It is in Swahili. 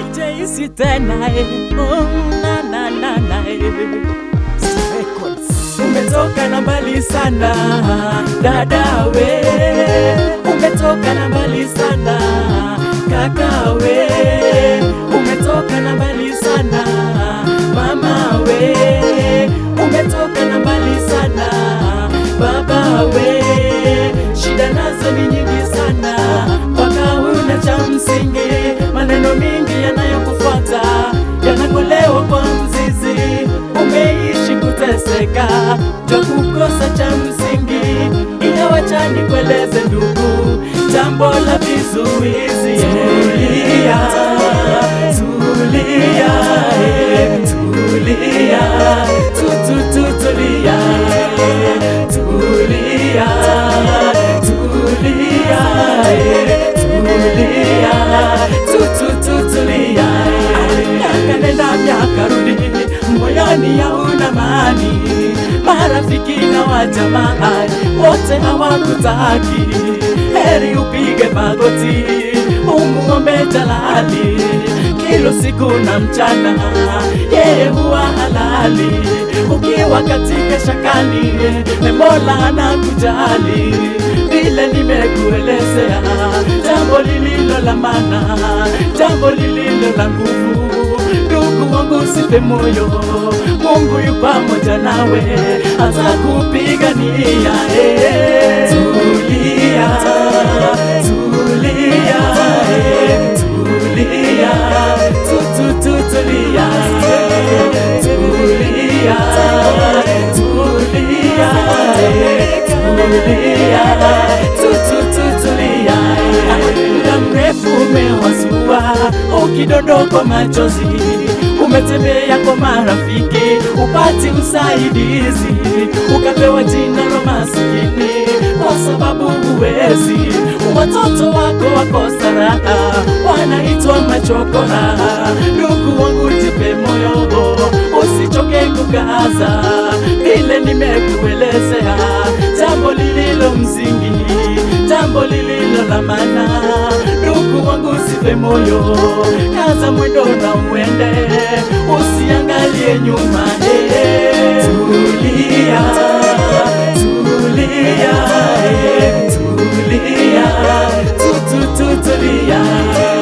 sijaisi tena eh. oh, na, na, na, na, eh. Records. Umetoka na mbali sana dadawe, umetoka na mbali sana kakawe, umetoka na mbali sana mamawe, umetoka na mbali sana babawe, shida nazo ni nyingi sana mpaka una cha msingi, maneno mingi yanayokufuata yanakolewa kwa mzizi, umeishi kuteseka cha kukosa cha msingi, ila wacha nikueleze ndugu, jambo la vizuizi. Tulia, tulia, eh, tulia, tu, tu, tu, tulia, eh, tulia, tulia, eh, tulia, tu, tu, tu, tulia, eh. Miaka nenda miaka rudi, moyoni hauna amani, marafiki na wajamaa wote hawakutaki, heri upige magoti umuombe Jalali kila siku na mchana, yeye huwa halali. Ukiwa katika shakani, ni Mola anakujali. Vile nimekuelezea, jambo lililo la maana, jambo lililo la nguvu ndugu wangu usife moyo, Mungu yu pamoja nawe, atakupigania. Eh, Tulia, tulia, eh, tulia, tu, tu, tu, tulia, eh, tulia, tulia, eh, tulia, tu, tu, tu, tulia, eh. Muda mrefu umewazua ukidondokwa machozi, umetembea kwa marafiki upati usaidizi, ukapewa jina la masikini kwa sababu huwezi. Watoto wako wakosa raha, wanaitwa machokora. Ndugu wangu, jipe moyo, usichoke kukaza, vile nimekuelezea, jambo lililo msingi, jambo lililo la maana. Ndugu wangu, usife moyo, kaza mwendo na uende, usiangalie nyuma. eh. Tulia, tulia, eh, tulia, tu, tu, tu, tulia